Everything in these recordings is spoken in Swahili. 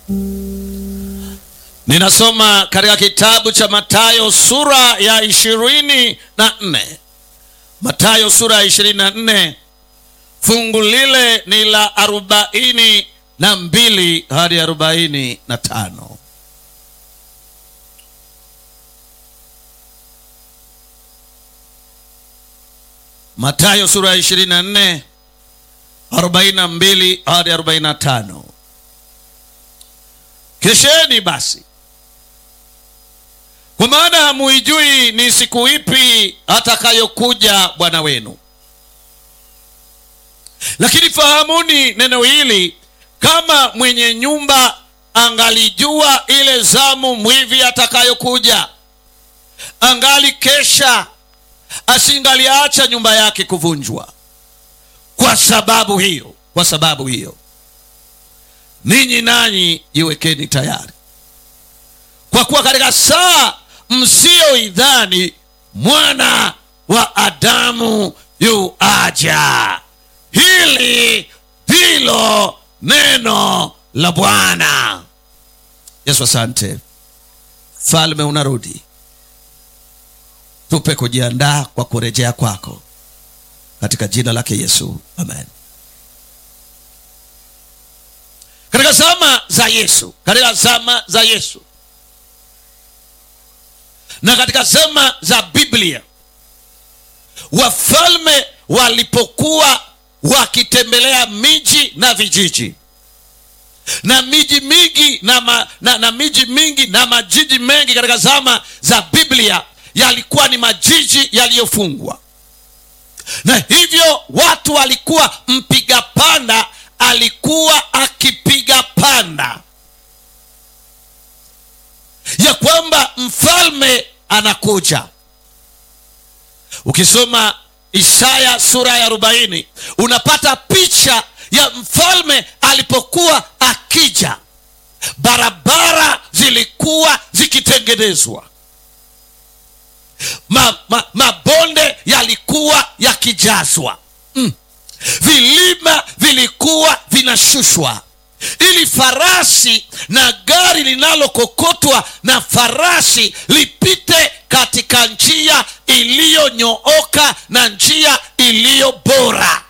ninasoma katika kitabu cha matayo sura ya ishirini na nne matayo sura ya ishirini na nne fungu lile ni la arobaini na mbili hadi arobaini na tano matayo sura ya ishirini na nne arobaini na mbili hadi arobaini na tano kesheni basi kwa maana hamuijui ni siku ipi atakayokuja bwana wenu lakini fahamuni neno hili kama mwenye nyumba angalijua ile zamu mwivi atakayokuja angali kesha asingaliacha nyumba yake kuvunjwa kwa sababu hiyo kwa sababu hiyo ninyi nanyi jiwekeni tayari kwa kuwa katika saa msiyoidhani mwana wa adamu yu aja hili ndilo neno la bwana yesu asante falme unarudi tupe kujiandaa kwa kurejea kwako katika jina lake yesu amen katika zama za yesu katika zama za yesu na katika zama za biblia wafalme walipokuwa wakitembelea miji na vijiji na miji mingi na, ma, na, na miji mingi na majiji mengi katika zama za biblia yalikuwa ni majiji yaliyofungwa na hivyo watu walikuwa mpiga panda alikuwa akipiga panda ya kwamba mfalme anakuja ukisoma isaya sura ya arobaini unapata picha ya mfalme alipokuwa akija barabara zilikuwa zikitengenezwa ma, ma, mabonde yalikuwa yakijazwa mm. vilima vilikuwa vinashushwa ili farasi na gari linalokokotwa na farasi lipite katika njia iliyonyooka na njia iliyo bora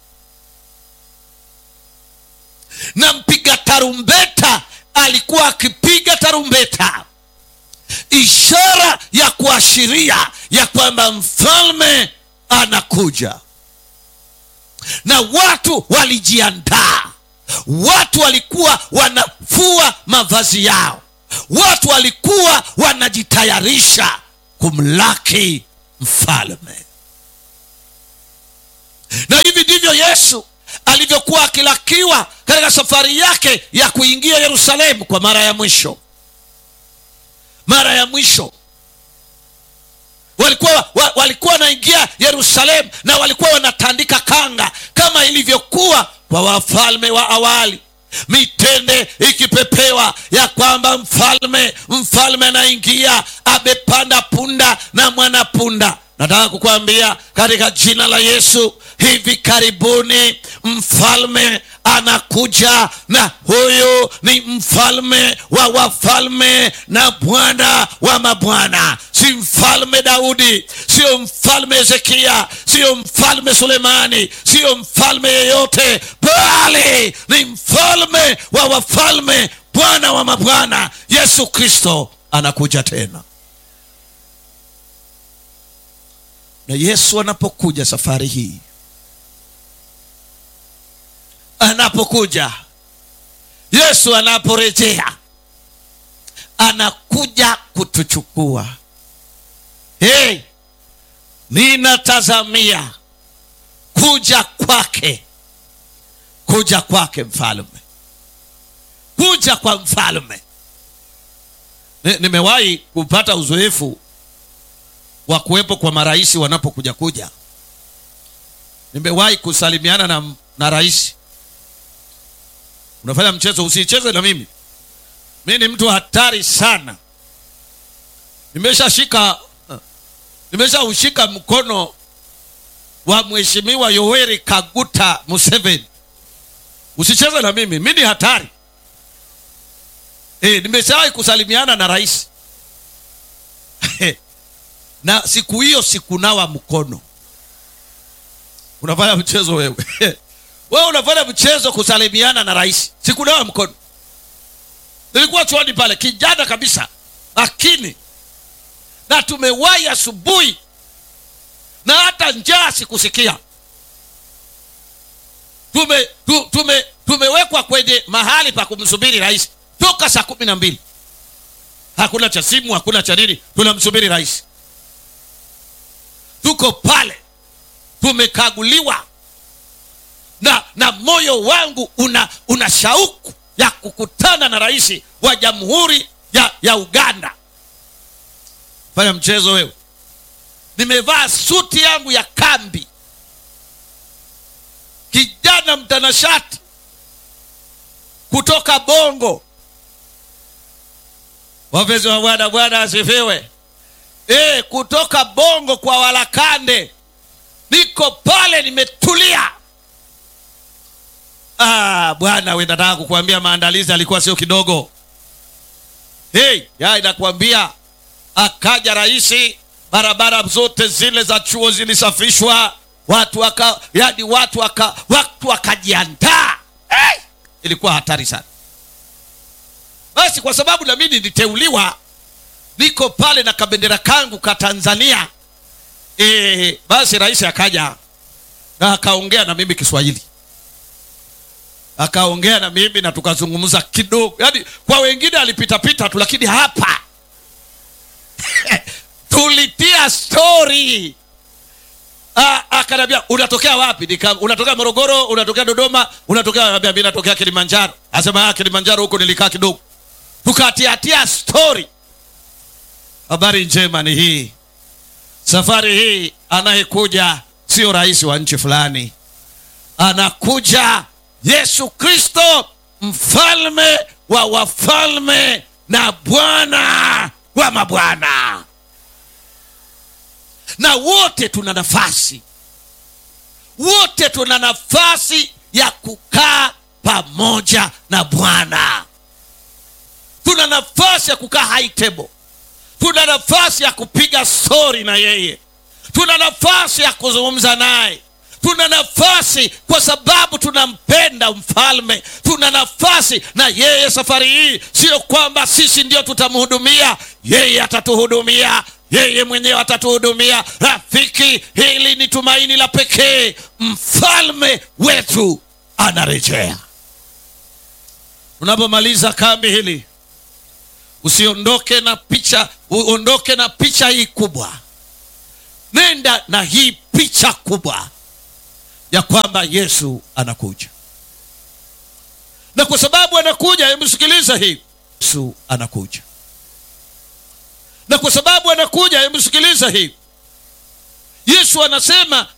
na mpiga tarumbeta alikuwa akipiga tarumbeta ishara ya kuashiria ya kwamba mfalme anakuja na watu walijiandaa watu walikuwa wanafua mavazi yao watu walikuwa wanajitayarisha kumlaki mfalme na hivi ndivyo yesu alivyokuwa akilakiwa katika safari yake ya kuingia yerusalemu kwa mara ya mwisho mara ya mwisho walikuwa wa, walikuwa wanaingia yerusalemu na walikuwa wanatandika kanga kama ilivyokuwa kwa wafalme wa awali mitende ikipepewa ya kwamba mfalme mfalme anaingia amepanda punda na mwana punda nataka kukwambia katika jina la yesu hivi karibuni mfalme anakuja na huyu ni mfalme wa wafalme na bwana wa mabwana si mfalme daudi sio mfalme hezekia sio mfalme sulemani sio mfalme yeyote bali ni mfalme wa wafalme bwana wa mabwana yesu kristo anakuja tena na yesu anapokuja safari hii anapokuja yesu anaporejea anakuja kutuchukua hey, ninatazamia kuja kwake kuja kwake mfalme kuja kwa mfalme Ni- nimewahi kupata uzoefu wa kuwepo kwa marais wanapokuja kuja nimewahi kusalimiana na, na rais unafanya mchezo usicheze na mimi mi ni mtu hatari sana nimeshashika nimeshaushika mkono wa mheshimiwa yoweri kaguta museveni usicheze na mimi mi ni hatari e, nimeshawahi kusalimiana na rais na siku hiyo sikunawa mkono unafanya mchezo wewe wewe unafanya mchezo kusalimiana na rais sikunawa mkono nilikuwa chuoni pale kijana kabisa lakini na tumewahi asubuhi na hata njaa sikusikia tume, tu, tume, tumewekwa kwenye mahali pa kumsubiri rais toka saa kumi na mbili hakuna cha simu hakuna cha nini tunamsubiri rais tuko pale tumekaguliwa na na moyo wangu una una shauku ya kukutana na rais wa jamhuri ya, ya uganda fanya mchezo wewe nimevaa suti yangu ya kambi kijana mtanashati kutoka bongo wapenzi wa bwana bwana asifiwe e, kutoka bongo kwa walakande niko pale nimetulia ah, bwana we nataka kukuambia maandalizi alikuwa sio kidogo hey, ya inakuambia akaja rahisi barabara zote zile za chuo zilisafishwa watu waka yani watu waka watu wakajiandaa hey! ilikuwa hatari sana basi kwa sababu nami niliteuliwa niko pale na kabendera kangu ka tanzania e, basi rais akaja na akaongea na mimi kiswahili akaongea na mimi na tukazungumza kidogo yaani kwa wengine alipitapita tu lakini hapa tulitia stori akaniambia unatokea wapi Nika, unatokea morogoro unatokea dodoma unatokea mi natokea kilimanjaro asema ah, kilimanjaro huko nilikaa kidogo tukatiatia stori habari njema ni hii safari hii anayekuja sio rais wa nchi fulani anakuja yesu kristo mfalme wa wafalme na bwana wa mabwana na wote tuna nafasi wote tuna nafasi ya kukaa pamoja na bwana tuna nafasi ya kukaa high table tuna nafasi ya kupiga stori na yeye tuna nafasi ya kuzungumza naye tuna nafasi kwa sababu tunampenda mfalme tuna nafasi na yeye safari hii sio kwamba sisi ndio tutamhudumia yeye atatuhudumia yeye mwenyewe atatuhudumia rafiki hili ni tumaini la pekee mfalme wetu anarejea unapomaliza kambi hili usiondoke na picha uondoke na picha hii kubwa nenda na hii picha kubwa ya kwamba yesu anakuja na kwa sababu anakuja hebu sikiliza hii yesu anakuja na kwa sababu anakuja hebu sikiliza hii yesu anasema